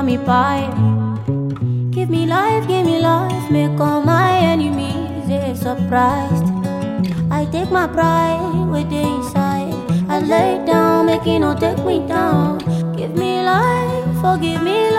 me pie. Give me life, give me life, make all my enemies they surprised. I take my pride with the inside. I lay down, make it no take me down. Give me life, forgive me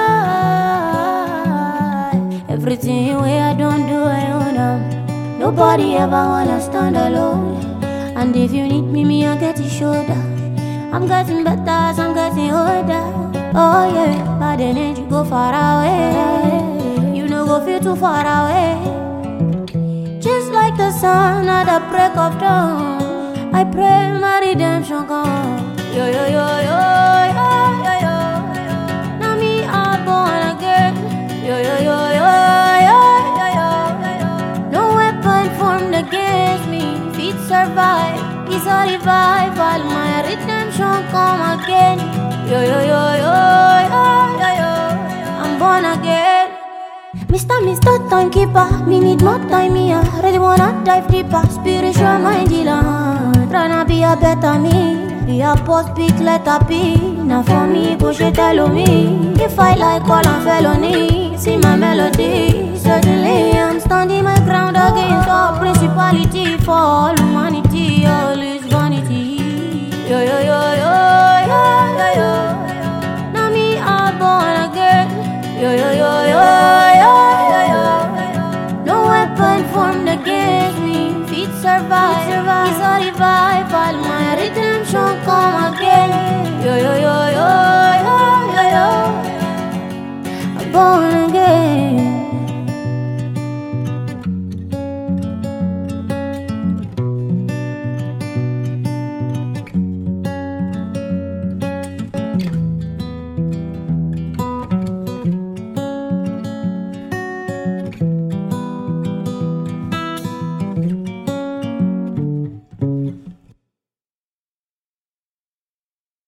life. Everything way I don't do, I own them. Nobody ever wanna stand alone. And if you need me, me I get your shoulder. I'm getting better as I'm getting older. Oh yeah, bad energy go far away. You know go feel too far away. Just like the sun at the break of dawn. I pray my redemption come. Yo yo yo yo yo yo yo. Now me I'm born again. Yo yo yo yo yo yo yo. No weapon formed against me. Feet survive. It's a revival. My redemption come again. Yo yo yo yo yo yo yo. I'm born again. Mr. Mr. Timekeeper, me need more time here. Really wanna dive deeper, spiritual mind healer. Tryna be a better me, be a post big letter P. Now for me, push it tell me. If I like all I'm felony, see my melody. Certainly I'm standing my ground against all principality for all humanity, all is vanity. Yo yo yo yo yo yo yo. Now me I'm born again. Yo yo yo yo yo yo yo. No weapon formed against me. Feet survive. It's a revival. My redemption come again. Yo yo yo yo yo yo yo. I'm born again.